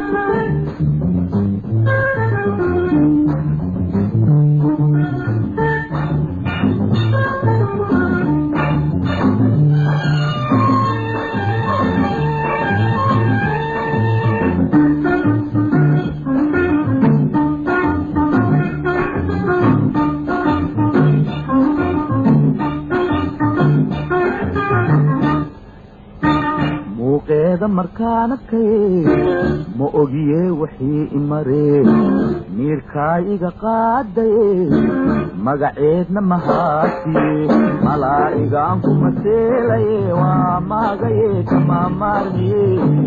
muuqeeda markaan arkay ma ogiye wixii imaree miirkaa iga qaadaye magaceedna mahaasiye malaa'igaan ku maseelaye waa maagaye kama maarmiye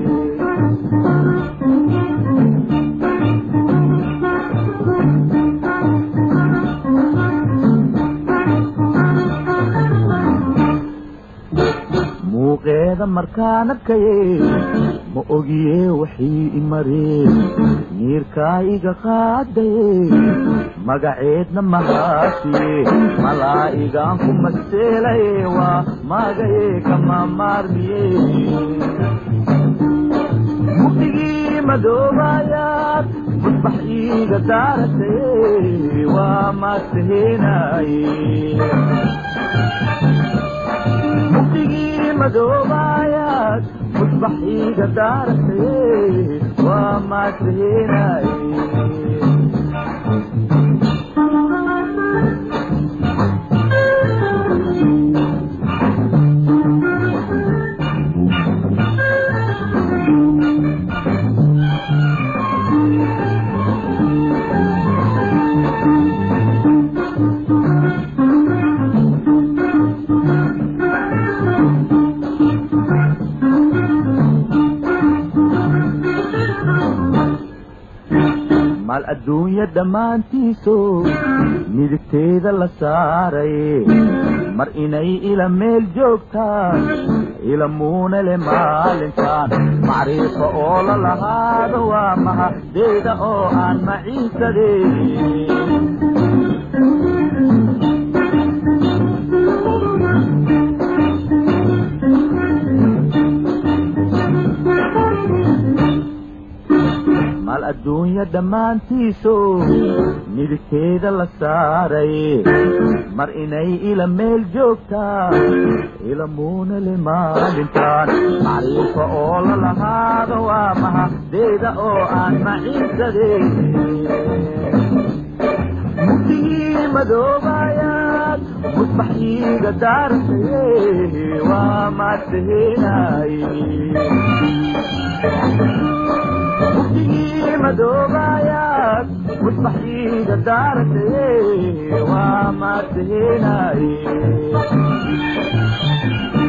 muuqeeda markaan arkaye ma ogiye wixii imaree miirkaa iga qaadaye magaceedna mahaasiye malaa'igaan ku maseelaye waa maagaye kama maarmiye mugdigii madoobayaad musbax iiga daarataye waa maastaheenaye mugdigii madoobayaad musbax iiga daarataye waa maastaheenaye maal adduunya dhammaantiiso midigteeda la saaray mar inay ila meel joogtaan ila muuna le maalintaan macriifo oo la lahaado waa mahadeyda oo aan maciisadeen maal adduunya dhammaantiiso midigteeda la saaray mar inay ila meel joogtaan ila muuna le maalintaan macriifo oo la lahaado waa mahadeyda oo aan maciisadeen mugdigii madoobayaad musbax iiga daartaye waa maastaheenaye mugdigii madoobayaad musbax iiga daarataye waa maastaheenaye